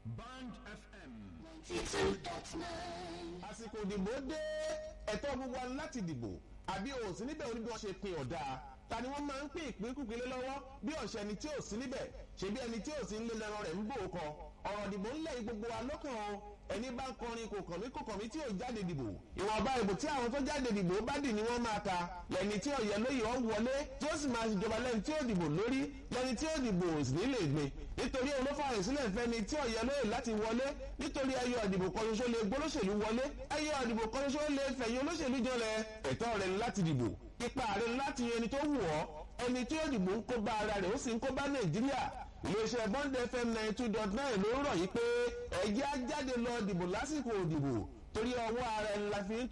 Band FM. àsìkò ìdìbò dé ẹ̀tọ́ gbogbo wa láti dìbò àbí o sí níbẹ̀ oníbi wọn ṣe pin ọ̀dà ta ni wọ́n máa ń pín ìpínkùpín lé lọ́wọ́ bí ọ̀sẹ̀ ẹni tí ò sí níbẹ̀ ṣebí ẹni tí ò sí ń lé lẹ́ran rẹ̀ ń bò ó kọ ọ̀rọ̀ ìdìbò ńlẹ̀ yìí gbogbo wa lọ́kàn o ẹni bá ń kọrin kò kàn mí kò kàn mí tí ò jáde dìbò ìwọ̀nba ìbò tí àwọn tó jáde dìbò bá dì ní wọ́n máa ta lẹ́ni tí ọ̀yẹ́ lóye ọ̀ wọlé tí ó sì máa ṣèjọba lẹ́ni tí ó dìbò lórí lẹ́ni tí ó dìbò sì ní lè gbé nítorí òun ló fààyè sílẹ̀ fẹ́ni tí ọ̀yẹ́ lóye láti wọlé nítorí ẹyọ ìdìbò kan ṣoṣo lè gbólóṣèlú wọlé ẹyọ ìdìbò kan ṣoṣo lè fẹ̀yìn olóṣèlú jọlẹ̀ ẹ̀tọ́ rẹ̀ ni láti dìbò ipa rẹ̀ ni láti yan ẹni tó wù ọ́ ẹni tí ó dìbò ń kó bá ara rẹ̀ ó sì ń kó bá nàìjíríà iléeṣẹ́ bond fm ninety two dot nine ló ń rọ̀ yí pé ẹ̀jẹ̀ á jáde lọ dìbò lásìkò òdìbò torí ọwọ́ ara ẹni la fi ń